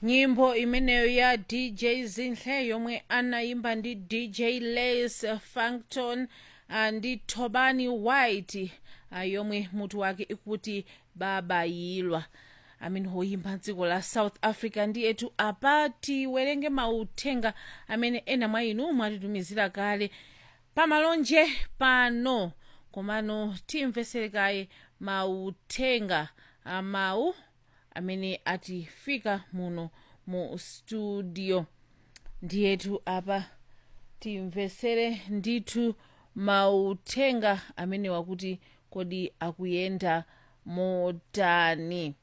nyimbo imeneyo ya dj zinhle yomwe anayimba ndi dj les funkton uh, ndi thobani white uh, yomwe mutu wake ikuti babayilwa amene woyimba dziko la south africa ndi etu apa tiwerenge mauthenga amene ena mwa inu mwatitumizira kale pamalonje pano komano timvesere kaye mauthenga amawu amene atifika muno mu studio ndiyetu apa timvesere ndithu mauthenga amene wakuti kodi akuyenda motani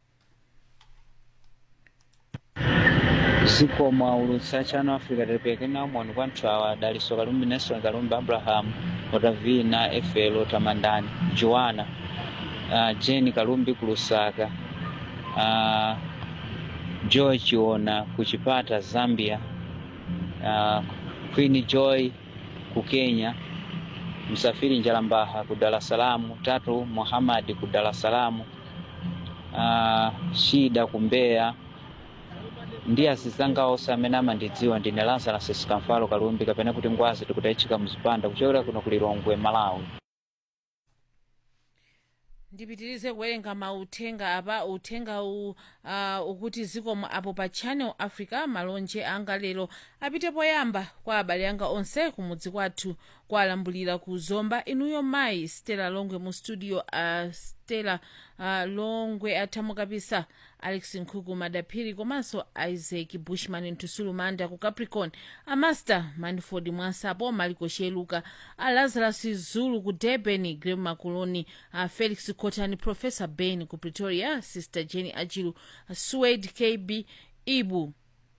zikomo ulutsa chano africa tilipeke naumoni kwa anthu awa daliso kalumbi nelson kalumbi abraham otavina efelo tamandani joana uh, jeni kalumbi ku lusaka uh, joy chiona ku chipata zambia uh, queen joy ku kenya msafiri njalambaha ku dar es salaam tatu muhamadi ku dar es salaam uh, shida ku mbeya ndi asizanga onse amene amandidziwa ndine lazarus sikamfalo kalumbi kapena kuti ngwazi tikutayitchika mzipanda kuchokera kuno ku lilongwe malawi ndipitirize kuwerenga mauthenga apa uthenga u uh, ukuti zikomo apo pa channel africa malonje anga lero apite poyamba kwa abale anga onse kumudzi kwathu kwalambulira ku zomba inuyo mayi stella longwe mu studio uh, stella uh, longwe athamukapisa alex nkhuku madaphiri komanso isaac bushman ntusulu manda ku capricorn amaster manford mwansapo maliko sheluka a lazarus zulu ku durban grem makuloni a felix cotani professor ben ku pretoria sister jenny ajilu swed kb ibu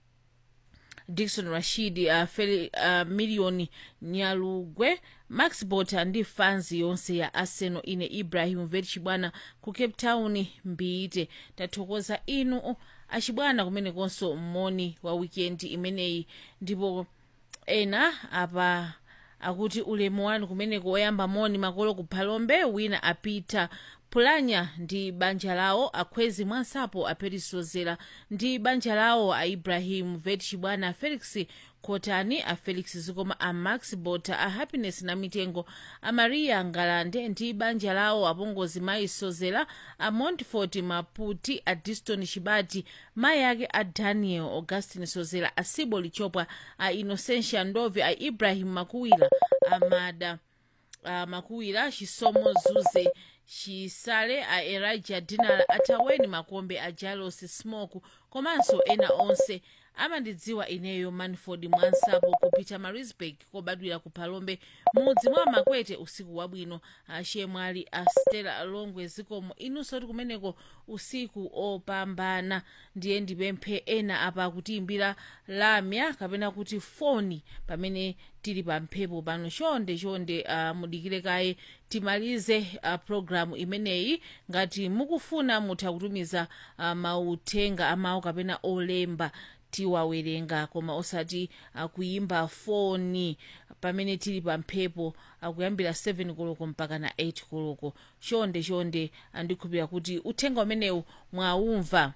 dikson rashid uh, Feli, uh, milioni nyalugwe max bota ndi fanzi yonse ya arsenal ine ibrahim vetchibwana ku cape town mbiite tathokoza inu achibwana kumenekonso moni wa wikendi imeneyi ndipo ena apa akuti ulemu wanu kumeneko woyamba moni makolo ku phalombe wina apita pulanya ndi banja lawo akhwezi mwansapo aperisozera ndi banja lawo a ibrahim vetchibwana a felix kotani a felix zikoma a max bota a happiness na mitengo a maria ngalande ndi banja lawo apongozi mayi sozera a montfort maputi a diston chibati mayi ake a daniel augustin sozera a sibo lichopwa a innocentia ndove a ibrahim makuwira amada a makuwira chisomo zuze chisale a elijah dinala ataweni makombe a jalos smoke komanso ena onse amandidziwa ineyo manford mwansapo kupita marisburg kobadwira ku phalombe mudzi mwa makwete usiku wabwino achemwali a stella longwe zikomo inunso ti kumeneko usiku opambana ndiye ndipemphe ena apa kutiimbira lamya kapena kuti foni pamene tili pa mphepo pano chonde chonde uh, mudikire kaye timalize uh, programu imeneyi ngati mukufuna mutha kutumiza uh, mauthenga amawu kapena olemba tiwawerenga koma osati akuyimba foni pamene tili pa mphepo akuyambira 7 koloko mpaka na 8 koloko chonde chonde andikhulupira kuti uthenga umenewu mwaumva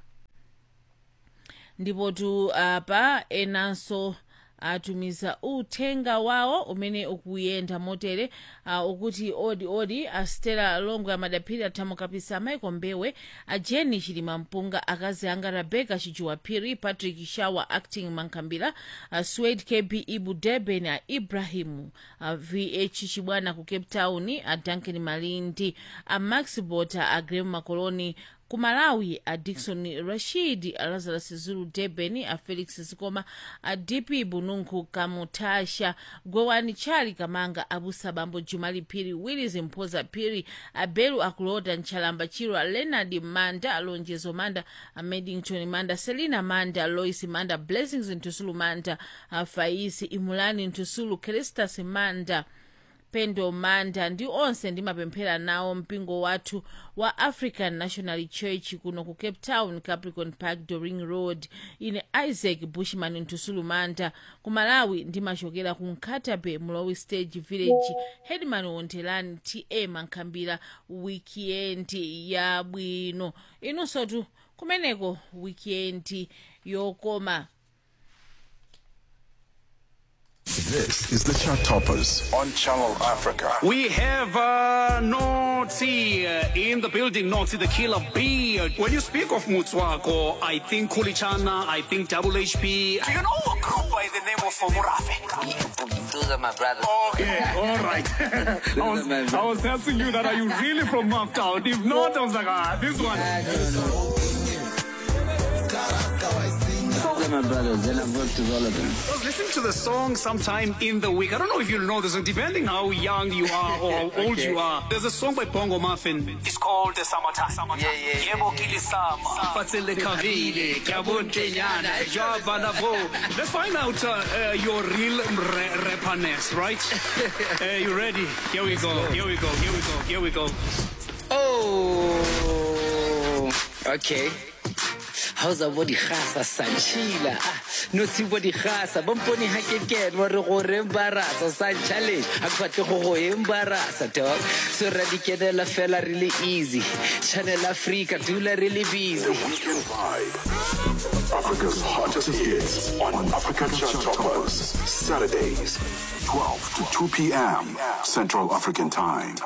ndipotu apa enanso atumiza uthenga wawo umene ukuyenda motere uh, ukuti odi odi astela longwe amadaphiri athamukapisa michael mbewe ajeni chilima mpunga akazi anga rebeka chijuwaphiri patrick shawa acting mankhambira uh, swade kb ibu deben a ibrahimu uh, vh chibwana ku cape town a duncan malindi a max bota a grem makoloni ku malawi a dikson rashid a lazarus zulu durban a felix zikoma a dp bununku kamutasha gwewani chali kamanga abusa bambo jumali phiri willis mphoza phiri a belu akulota nchalamba chiro a leonard manda alonjezo manda a medington manda selina manda lois manda blessings ntusulu manda a faisi imulani ntusulu cristas manda pendo manda ndi onse ndimapemphera nawo mpingo wathu wa african national church kuno ku cape town capricorn park doring road ine isaac bushman ntusulu manda ku malawi ndimachokera ku nkhatabe mlowi stage village headman wontelani ta mankhambira wikiendi yabwino inunsotu kumeneko wikendi yokoma This is the Chart Toppers on Channel Africa. We have uh, Notsi uh, in the building, Notsi the killer bee. When you speak of Mutswako, I think Kulichana, I think Double HP. Do you know a group by the name of Murafe? Those are my brothers. Okay, all right. I, was, I was asking you that, are you really from Maftown? If not, I was like, ah, this one. Those are my brothers, and I've worked with all of them. I was listening to the song sometime in the week. I don't know if you know this, depending how young you are or how old you are. There's a song by Bongo Muffin. It's called The Summertime. Summertime. Yeah, yeah, yeah. Yebo kilisama. Fatsele kavile, kabuntenyana, jwaba na bo. Let's find out uh, uh, your real ra- rapperness, right? uh, you ready? Here we go. Here we go. Here we go. Here we go. Oh, okay. How's a body khasa sanchila? No si body khasa. Bomponi ha ke ken wa re go re embarasa san challenge. Ha ke batle go go embarasa dog. So ra di kenela fela really easy. Channel Africa dula really busy. Weekend Vibe. Africa's hottest hits on Africa Chart Toppers. Saturdays, 12 to 2 p.m. Central African Time.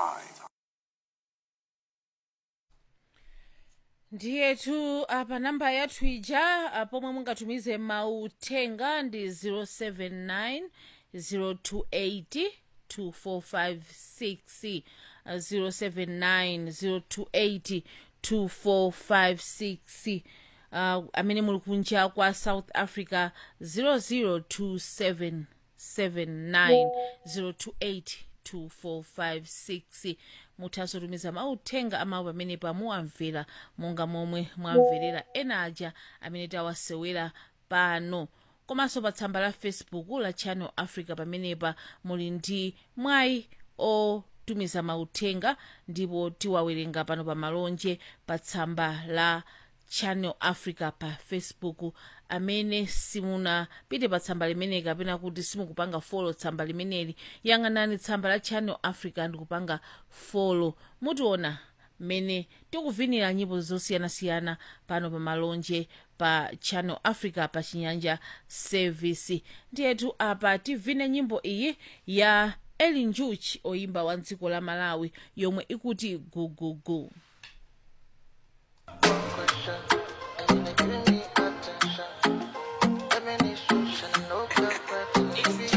ndiyetu apa namba yathu ija ah, pomwe mungatumize mauthenga ndi 079 028 2456 ah, 079 028 2456 uh, amene muli kunja kwa south africa 00277 028 muthanso tumiza mauthenga amawu pamene pamuwamvera monga momwe mwamverera ena aja amene tawasewera pano komanso pa tsamba la facebook la channel africa pamenepa muli ndi mwayi otumiza mauthenga ndipo tiwawerenga pano pa malonje pa tsamba la channel africa pa facebook amene simunapite pa tsamba limeneli kapena kuti simukupanga folo tsamba limeneli yang'anani tsamba la channel africa ndikupanga folo mutiona mmene tikuvinira nyimbo zosiyanasiyana pano pa malonje pa channel africa pa chinyanja service ndiyetu apa tivine nyimbo iyi ya eli njuchi oyimba wa dziko la malawi yomwe ikuti gugugu gu.